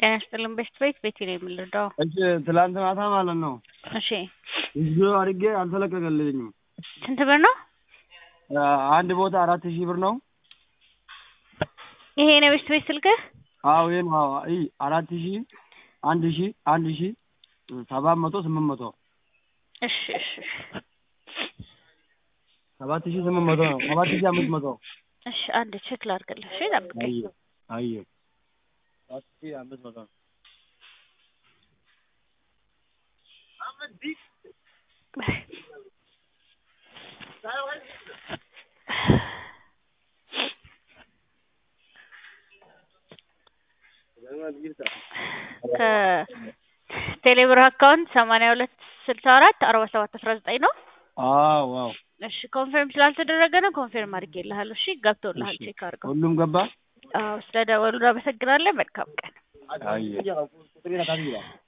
ጤና ይስጥልን ቤስት ቤት ቤቴ ነው የምንረዳው። እሺ ትላንት ማታ ማለት ነው እሺ ቪዲዮ አድርጌ አልተለቀቀልኝም። ስንት ብር ነው? አንድ ቦታ አራት ሺህ ብር ነው። ይሄ ነው ቤስት ቤት ስልክህ? አዎ ይሄ ነው። አዎ አይ አራት ሺህ አንድ ሺህ አንድ ሺህ ሰባት መቶ ስምንት መቶ እሺ እሺ ሰባት ሺህ ስምንት መቶ ነው። ሰባት ሺህ አምስት መቶ እሺ አንድ ቼክ ላድርግልህ። እሺ ጠብቀኝ። አየ አየ ሰባት ሺህ አምስት መቶ ነው። ከቴሌብር አካውንት ሰማንያ ሁለት ስልሳ አራት አርባ ሰባት አስራ ዘጠኝ ነው። አዎ ዋው እሺ ኮንፊርም ስላልተደረገ ነው። ኮንፊርም አድርጌልሃለሁ። እሺ ገብቶልሃል። ቼክ አድርገው። ሁሉም ገባ። አዎ ስለደወሉ አመሰግናለን። መልካም ቀን። አየ